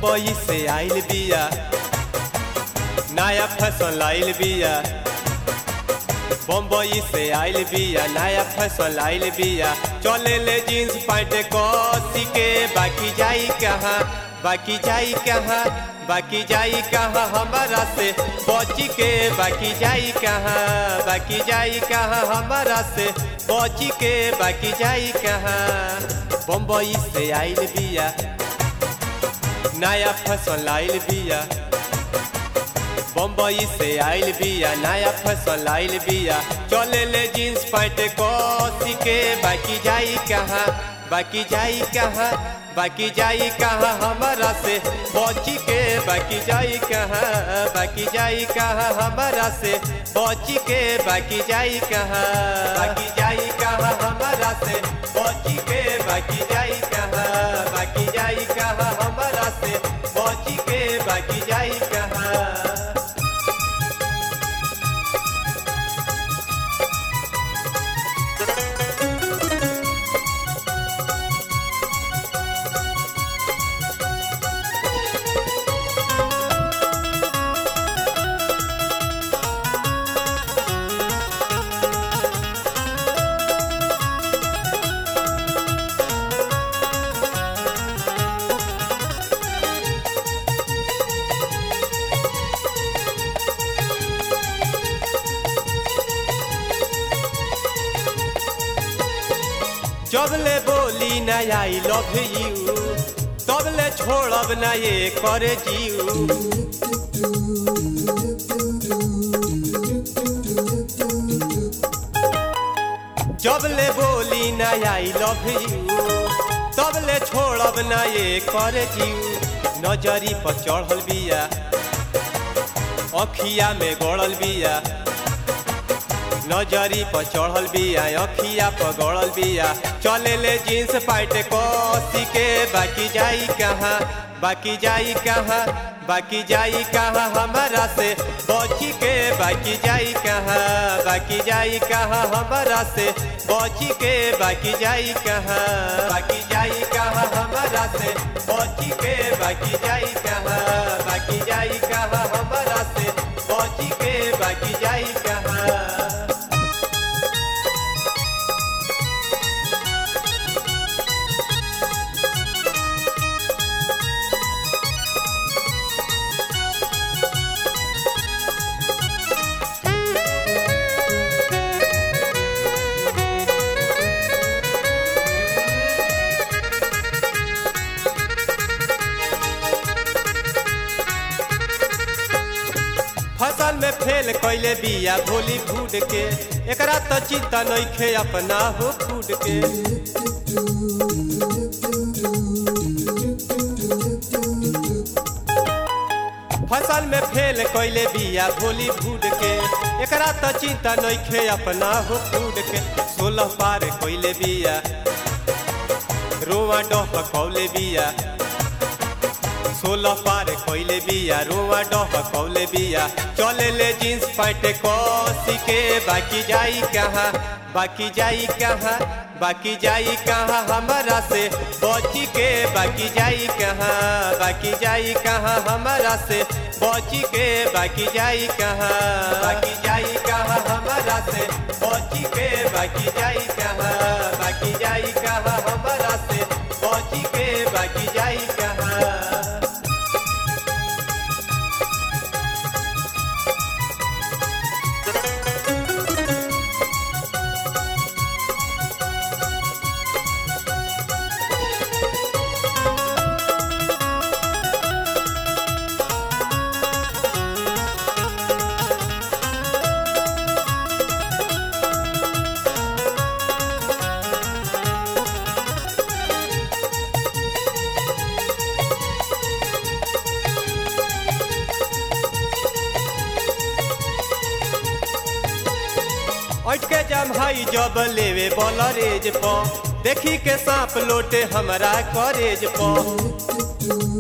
बम्बई से आइल बिया नया फैशन लाइल बिया बम्बई से आइल बिया नया फैशन लाइल बिया चले ले जींस पैंट कसी के बाकी जाई कहाँ बाकी जाई कहाँ बाकी जाई कहाँ हमारा से बची के बाकी जाई कहाँ बाकी जाई कहाँ हमारा से बची के बाकी जाई कहाँ बम्बई से आइल बिया नया फैशन लाइल बिया बम्बई से आइल बिया नया फैशन लाइल बिया चले ले जींस पैंट कसी के बाकी जाई कहाँ बाकी जाई कहाँ बाकी जाई कहाँ हमारा से बची के बाकी जाई कहाँ बाकी जाई कहाँ हमारा से बची के बाकी जाई कहाँ बाकी जाई कहाँ हमारा से बची के बाकी जाई कहाँ बाकी जाई कहाँ हमारा से बची के बाकी जाई कहाँ जबले बोली न आई लव यू तबले छोड़ब न ये कर जीव जबले बोली न आई लव यू तबले छोड़ब न ये कर जीव नजरी पर चढ़ल बिया अखिया में गड़ल बिया नजरी पर चढ़ल बिया अखिया पर गड़ल बिया चले ले जींस पैंट कसी के बाकी जाई कहाँ बाकी जाई कहाँ बाकी जाई कहाँ हमारा से बची के बाकी जाई कहाँ बाकी जाई कहाँ हमारा से बची के बाकी जाई कहाँ बाकी जाई कहाँ हमारा से बची के बाकी जाई कहाँ बाकी जाई कहाँ हमारा से बची के बाकी जाई कहाँ फसल में फेल कैले बिया भोली फूड के एकरा तो चिंता नइखे अपना हो फूड के फसल में फेल कैले बिया भोली फूड के एकरा तो चिंता नइखे अपना हो फूड के सोलह पार कैले बिया रोआ डह कौले बिया सोलह पार कैले बिया रोआ डह कौले बिया चले ले जींस पैंट कसी के बाकी जाई कहाँ बाकी जाई कहाँ बाकी जाई कहाँ हमारा से बची के बाकी जाई कहाँ बाकी जाई कहाँ हमारा से बची के बाकी जाई कहाँ बाकी जाई कहाँ हमारा से बची के बाकी जाई कहाँ बाकी जाई कहाँ हमारा से बची के बाकी जाई कहाँ अटके जमहाई जब लेवे बलरेज प देखी के सांप लोटे हमरा करेज प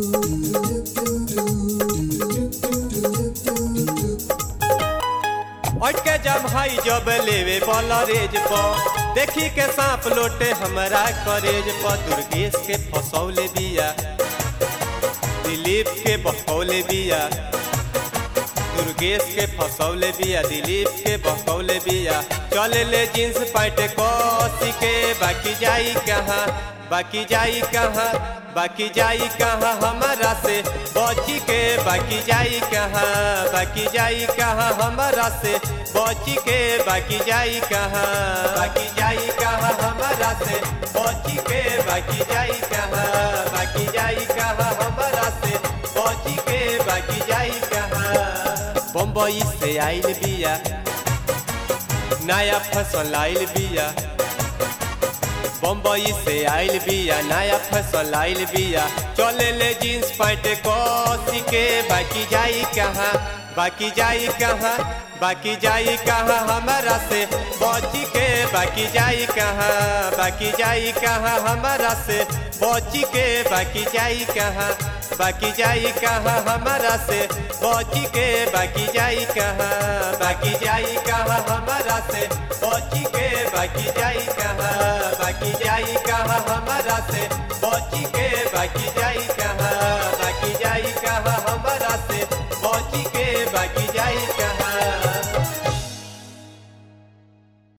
अटके जमहाई जब लेवे बलरेज प देखी के सांप लोटे हमरा करेज प दुर्गेश के फसौले बिया दिलीप के बहकौले बिया दुर्गेश के फसौले बिया दिलीप के बहकौले बिया चले ले जींस पैंट कसी के बाकी जाई कहाँ बाकी जाई कहाँ बाकी जाई कहाँ हमारा से बची के बाकी जाई कहाँ बाकी जाई कहाँ हमारा से बची के बाकी जाई कहाँ बाकी जाई कहाँ हमारा से बची के बाकी जाई कहाँ बाकी जाई कहाँ हमारा से बची के बाकी जाई कहाँ बम्बई से आइल बिया नया फसल लाइल बिया बम्बई से आइल बिया नया फसल आइल बिया चले ले जींस पैंट कसी के बाकी जाई कहाँ बाकी जाई कहाँ बाकी जाई कहाँ हमारा से बची के बाकी जाई कहाँ बाकी जाई कहाँ हमारा से बची के बाकी जाई कहाँ बाकी जाई कहाँ हमारा से बची के बाकी जाई कहाँ बाकी जाई कहाँ हमारा से बची के बाकी जाई कहाँ बाकी जाई कहाँ हमारा से बची के बाकी जाई कहाँ बाकी